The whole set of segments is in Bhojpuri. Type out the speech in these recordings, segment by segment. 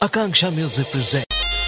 Akanksha Music presents.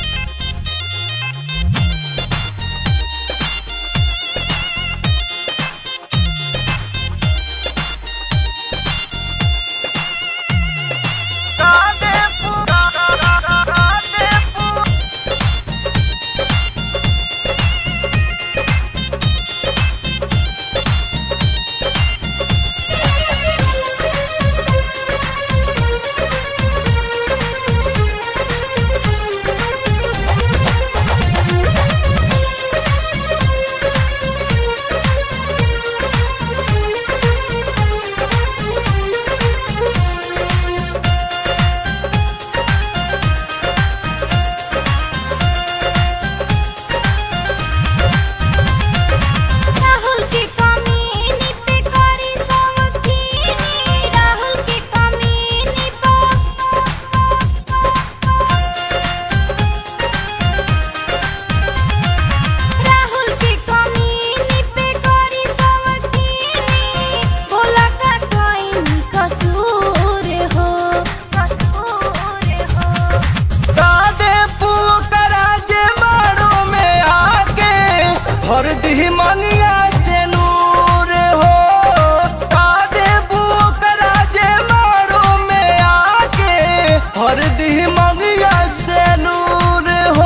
राहुल के कमीनी पे करी सवखीनी राहुल के कमीनी पे राहुल के कमीनी पे करी सवखीनी बोला का कोई कसूर हो कसूर हो कादे पुकरा जे मारो में आके भर दी मनिया से नूर हो कादे पुकरा जे मारो में आके भर दी मनिया से नूर हो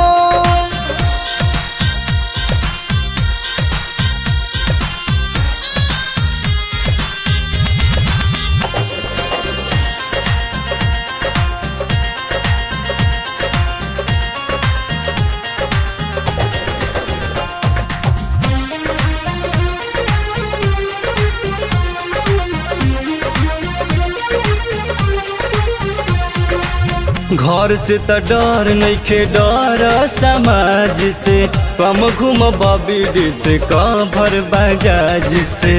घर से त डर नइखे डर समाज से कम घूम बबी से कभर बजाज से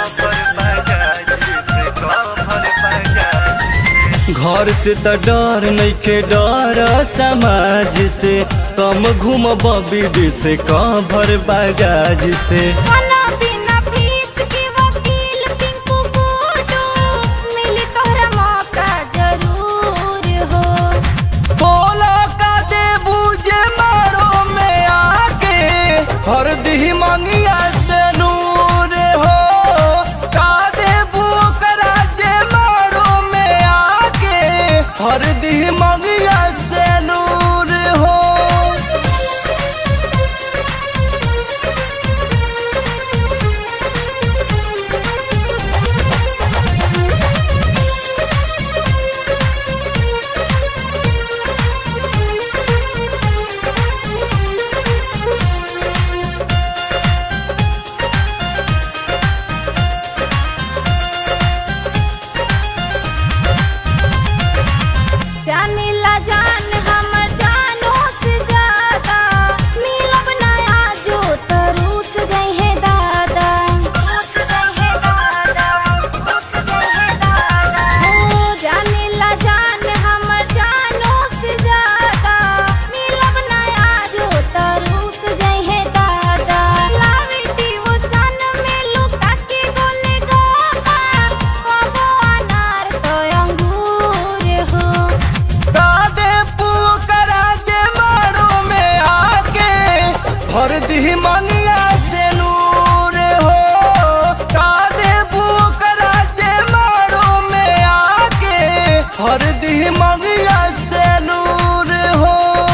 घर से त डर नइखे डर समाज से कम घूम बबी से कभर बजाज से खाना बिना फीस के वकील पिंकू गुडू मिली तोहरा मौका जरूर हो बोला का दे बूझे मारो में आके हर दी मंगिया से नूर हो का दे करा जे मारो में आके हर दी मंगिया से नूर हो जाने ला जान हमर जानो से ज्यादा मिलब नया जो तरूस गई है दादा रूस गई है दादा रूस गई है दादा हो जाने ला जान हमर जानो से ज्यादा मिलब नया जो तरूस गई है दादा लावी डिवोशन में लुका के गोले गाबा कबो अनार तो अंगूर हो कादे पुकरा जे मारो में आके भर दी मनिया से नूर हो कादे पुकरा जे मारो में आके भर दी मनिया से नूर हो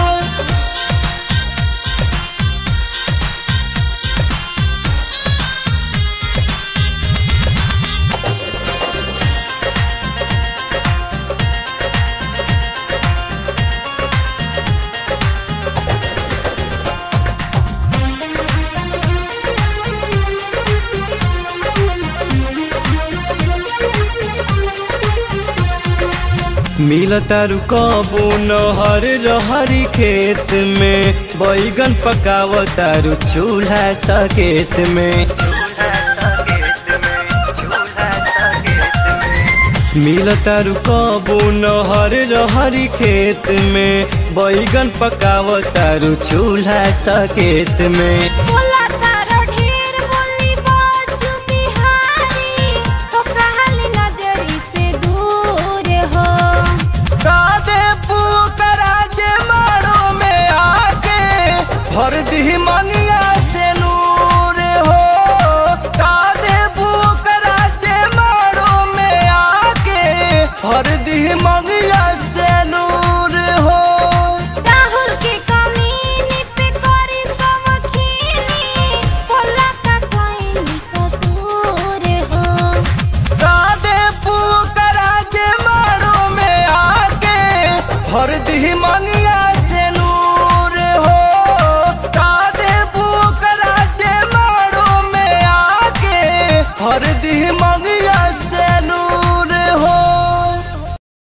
मिलतारू कबू नहर रहरी खेत में बैगन पकावतारू चूल्हा सकेत में मिलतारू कबू नहर रहरी खेत में बैगन पकावतारू चूल्हा सकेत में बोला तारो ढेर बोली बाजू बिहारी तो कहली नजरी से दूर भर दी मंगिया